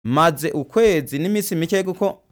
maze ukwezi n'iminsi mike kuko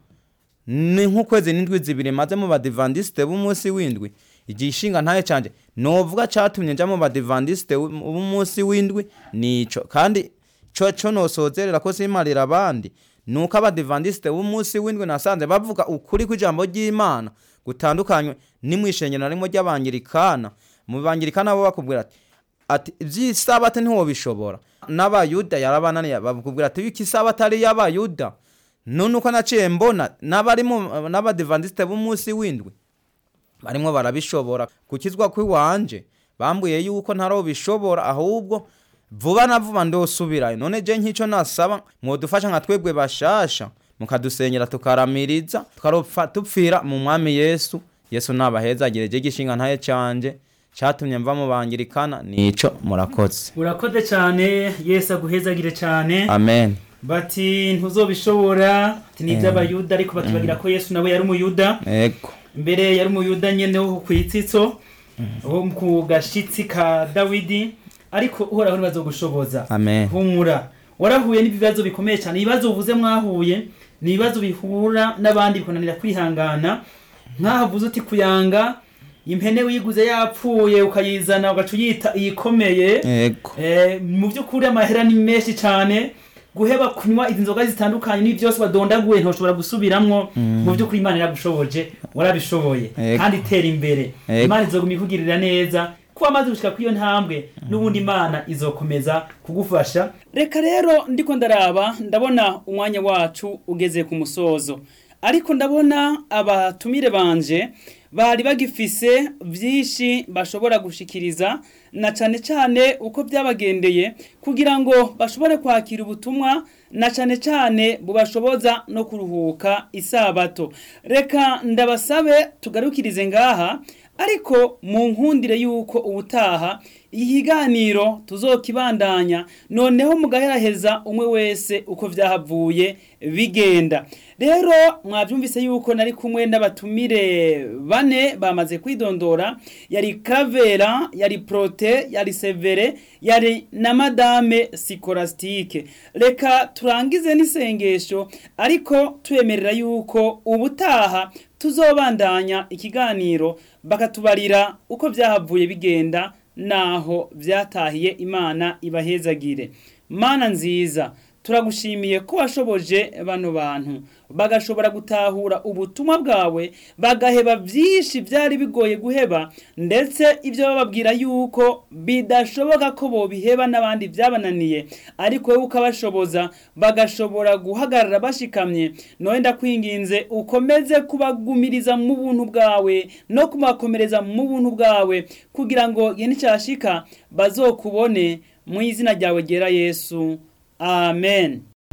ni nk'ukwezi n'indwi zibiri maze mu badivandisite b'umunsi w'indwi igishinga ntaye canje novuga catumye nja mu badivandisite b'umunsi w'indwi nico kandi co co nosozerera ko simarira abandi nuko abadivandisite b'umunsi w'indwi nasanze bavuga ukuri kw'ijambo ry'imana gutandukanywe n'imwishengero na rimwe ry'abangirikana mu bangirikana bo bakubwira ati ati ivy'isabati ntiwobishobora n'abayuda yarabananiye bakubwira ati biki isabati ari y'abayuda none uko naciye mbona n'abari mu- n'abadivandisite b'umunsi w'indwi barimwo barabishobora gukizwa kw'iwanje bambwiye yuko ntarobishobora ahubwo vuba na vuba ndosubirayo none je nk'ico nasaba mwodufasha nka twebwe bashasha mukadusengera tukaramiriza tukaropfa tupfira mu mwami yesu yesu nabahezagire je gishinga ntaye canje catumye mva mu bangirikana nico murakoze urakoze cyane yesu aguhezagire cyane amen bati ntuzobishobora ati ni iby'abayuda ariko batubagira ko yesu nawe yari umuyuda ego mbere yari umuyuda nyene wo ku itsitso wo ku gashitsi ka dawidi ariko uhoraho ntibazogushoboza amen humura warahuye n'ibibazo bikomeye cyane ibibazo uvuze mwahuye ni ibibazo bihura n'abandi bikunanira kwihangana nk'ahavuze uti kuyanga impene wiguze yapfuye ukayizana ugaca uyita iyikomeye ego Eh, mu by'ukuri amahera ni menshi cyane guheba kunywa izi nzoga zitandukanye ni byose wadondaguye ntushobora gusubiramwo mu by'ukuri imana iragushoboje warabishoboye Ego. kandi itera imbere Ego. imana izoguma ikugirira neza kuba amaze gushika kuri iyo ntambwe n'ubundi imana izokomeza kugufasha reka rero ndiko ndaraba ndabona umwanya wacu ugeze ku musozo ariko ndabona abatumire banje bari bagifise byinshi bashobora gushikiriza na cane cane uko byabagendeye kugira ngo bashobore kwakira ubutumwa na cane cane bubashoboza no kuruhuka isabato reka ndabasabe tugarukirize ngaha ariko mu nkundire yuko ubutaha ikiganiro tuzokibandanya noneho mugaheraheza umwe wese uko vyahavuye bigenda rero mwavyumvise yuko nari kumwe n'abatumire bane bamaze kwidondora yari kavera yari prote yari severe yari na madame sikorastike reka turangize n'isengesho ariko twemerera yuko ubutaha tuzobandanya ikiganiro bakatubarira uko vyahavuye bigenda naho vyatahiye imana ibahezagire mana nziza turagushimiye ko washoboje bano bantu bagashobora gutahura ubutumwa bwawe bagaheba byinshi byari bigoye guheba ndetse ibyo bababwira yuko bidashoboka ko bobiheba n'abandi byabananiye ariko wowe ukabashoboza bagashobora guhagarara bashikamye noye ndakwinginze ukomeze kubagumiriza mu buntu bwawe no kubakomereza mu buntu bwawe kugira ngo igihe nicyashika bazokubone mu izina ryawe ryera yesu amen